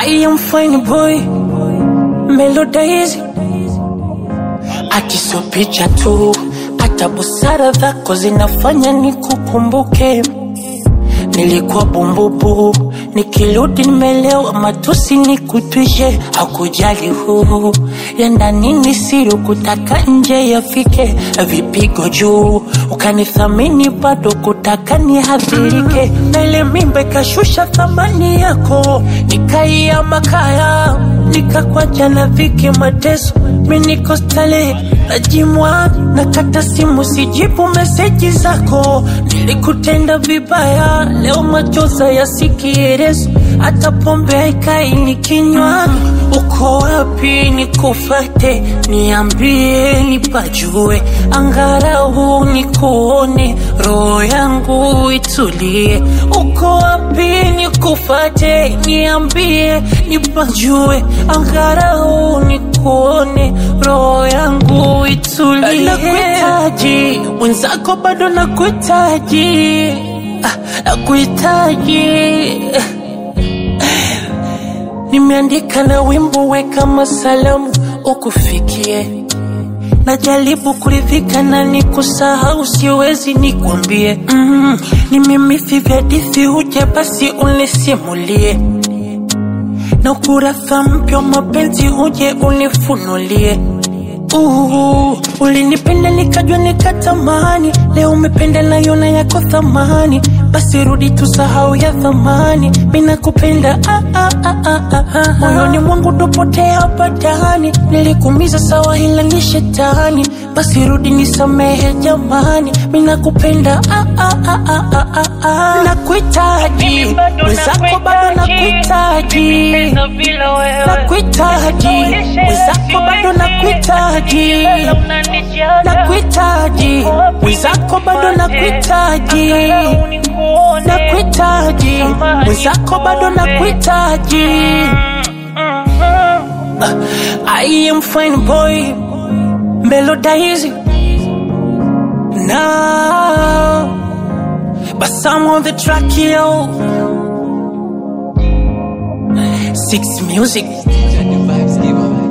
I am fine boy Melodies Ati sio picha tu Hata busara zako zinafanya nikukumbuke Nilikuwa bumbubu Nikirudi nimelewa matusi nikutwishe Hakujali huu ya ndani ni siri kutaka nje yafike Vipigo juu ukanithamini bado kutaka nihadhirike Na ile mimba ikashusha thamani yako Nikaia makaya nikakwacha na viki mateso Mi niko stale najimwa nakata simu sijibu meseji zako nilikutenda vibaya leo machoza yasikierezo hata pombe haikai nikinywa uko wapi nikufate niambie nipajue angarau nikuone roho yangu itulie uko wapi nikufate niambie nipajue angarau nikuone roho yangu itulie nakuhitaji mwenzako bado nakuhitaji Ah, nakuhitaji nimeandika na wimbo weka masalamu ukufikie najaribu kuridhika na nikusahau siwezi nikwambie mm, nimemithi vya dithi uje basi unisimulie na ukurasa mpya wa mapenzi uje unifunulie Uhu, ulinipenda nikajua nikatamani, leo umependa nayona yako thamani, basi rudi tusahau ya thamani. Mina kupenda ah, ah, ah, ah, ah, ah. moyoni mwangu topotea badani, nilikumiza sawa, ila ni shetani, basi rudi nisamehe jamani. Mina kupenda ah, ah, ah, ah, ah, ah, ah. nakuhitaji mwenzako, bado nakuhitaji nakuhitaji mwenzako, bado nakuhitaji nakuhitaji mwenzako, bado nakuhitaji nakuhitaji mwenzako, bado nakuhitaji I am fine boy Melodize now But some on the track yo Six music Vibes, give up.